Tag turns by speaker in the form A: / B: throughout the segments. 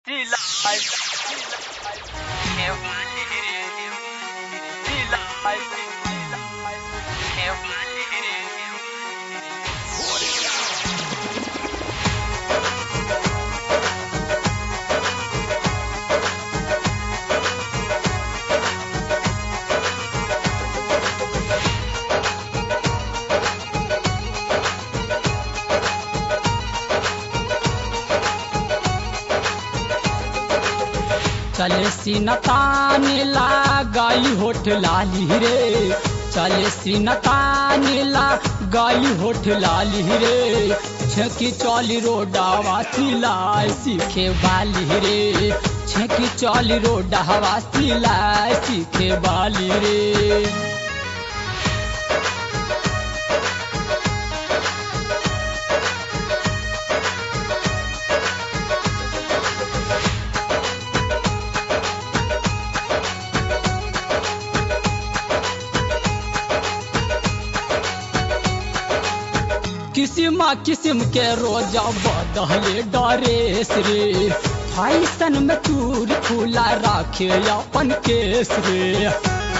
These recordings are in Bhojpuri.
A: चले सीनतान गई होठ लाली रे चले सीनतान गई होठ लाली रे छेकी चौली रोडावा सिलाए सीखे बाली रे छेकी चौली रोडावा सिलाए सीखे बाली रे किसिम किसिम के रोजा बदले डरेस रे फैशन में चूर खुला राखे अपन केस रे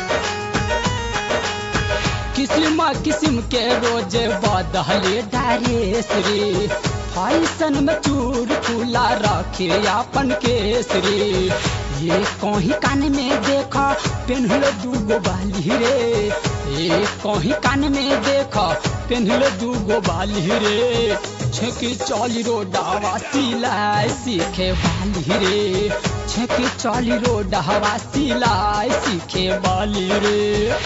A: किसिम किसिम के रोजे बदले डरेस रे फैशन में चूर खुला राखे अपन केस रे ये कहीं कान में देखा पेन्हल दूगो बाली रे ये कहीं कान में देखा पेन्हल दूगो बाली रे छेकी चौली रोडावा सिलाई सीखे बाली रे छेकी चौली रोडावा सिलाई सीखे बाली रे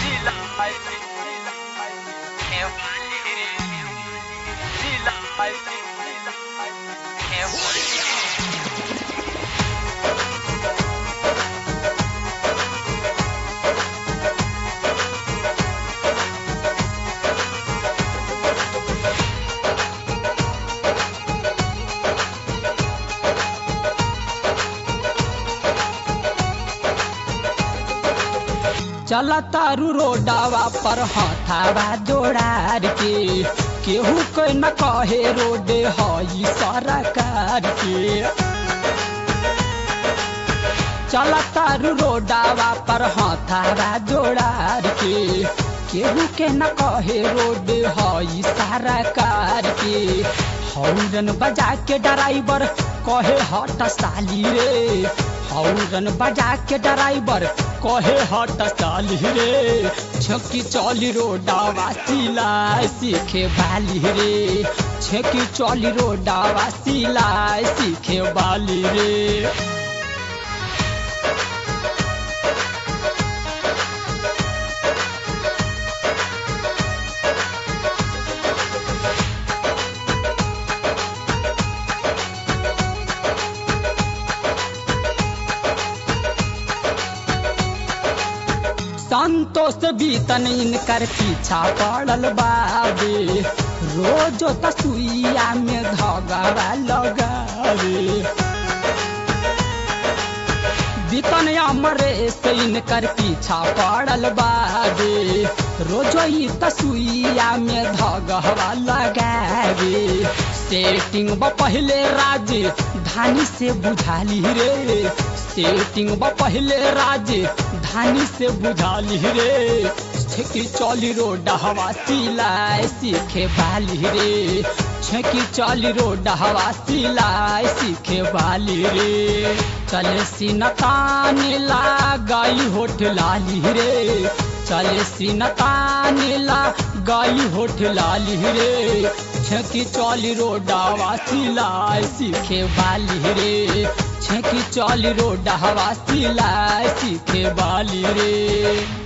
A: चला तारू रोडावा पर हथावा जोड़ार के केहू के न कहे रोडे हई सरकार के चला तारू रोडावा पर हथावा जोड़ार के केहू के न कहे रोडे हई सरकार के हौरन बजा के ड्राइवर कहे हट साली रे हौरन बजा के ड्राइवर कहे हट साली रे छकी चौली रोडावा सिलाई सीखे बाली रे छकी चौली रोडावा सिलाई सीखे बाली रे संतोष बीतन इनकर पीछा पड़ल बाबे रोजो तसुइया में धगवा लगावे बीतन अमरे से इनकर पीछा पड़ल बाबे रोजो ही तसुइया में धगवा लगावे सेटिंग ब पहले राज धानी से बुझाली रे सेटिंग ब पहले राज धानी से बुझाली रे छेकी चौली रोड हवा सिलाई सीखे बाली रे छेकी चौली रोड हवा सिलाई सीखे बाली रे चले सीनतान गई होठ लाली रे चले सीनतान गई होठ लाली रे छेकी चौली रोडावा सिलाई सीखे बाली रे छेकी चौली रोडावा सिलाई सीखे बाली रे